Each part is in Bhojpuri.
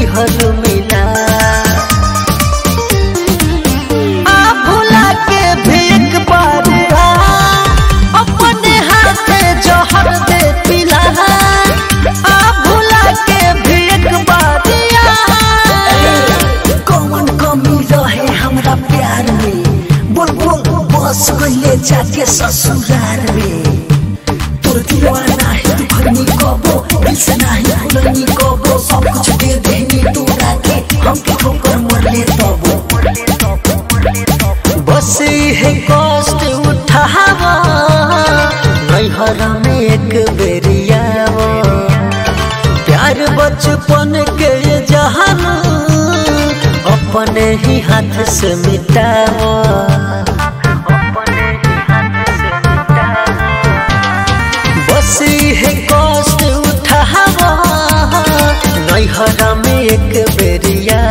दिहल मिला आ भुला के भी एक बार आ अपने हाथे जहर दे पिला आ भुला के भी एक बार आ कौन कमी रहे हमरा प्यार में बोल बोल बस गइले जाके ससुरार में तोर दिलवा नाही तू भरनी कबो दिल से नाही भूलनी कबो सब कुछ दे देनी तू राके हमके ठोकर मरले तबो बस है कष्ट उठावा नैहर में एक बेरिया प्यार बचपन के जहान अपने ही हाथ से मिटावा बस है कष्ट उठावा नैहर में एक बेरिया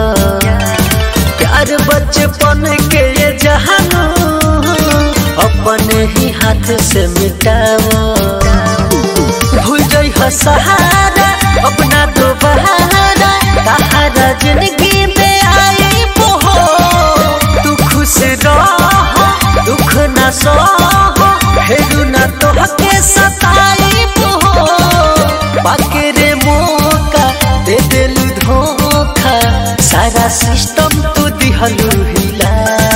प्यार बचपन के ये जहानो अपने ही हाथ से मिटाओ भूल जाइ हो सहारा अपना दोबारा सहारा जिंदगी में आई हो तू खुश रहो दुख न सहो हेरू न तोहके सताई हो बाके रे मौका दे दिलू धोखा सारा सिस्टम तू दिहलू हिला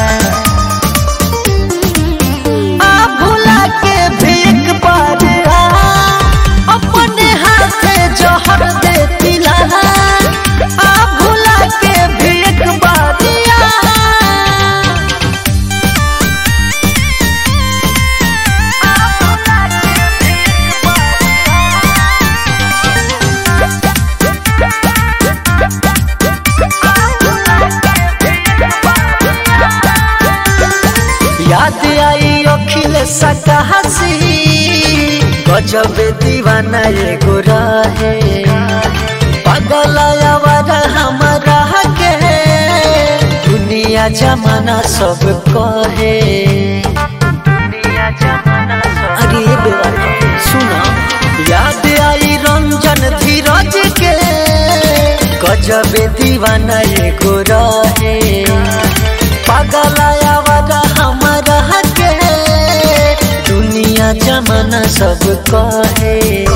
आ भुला के भी एक बार आ अपने हाथे जहर दे पिला आ भुला के भी एक बार आ याद आई अखिल सकहसी गजब दीवाना एगो रहे पागल आवारा हमारा के दुनिया जमाना सब कहे अरे बेवा सुना याद आई रंजन धीरज के गजब दीवाना एगो रहे पागल आवारा हमारा के दुनिया जमाना सब कहे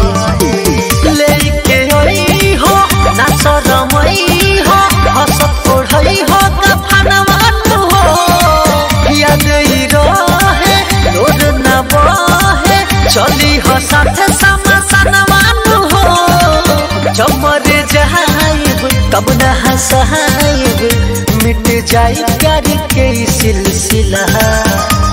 लेके आई हो ना शरमई हो हसत पढ़ई हो कफनवा हो याद ई रहे लोर ना बहे चली हो साथ समसनवा हो जब मर जाइब तब न हंसाइब मिट जाई प्यार के ई सिलसिला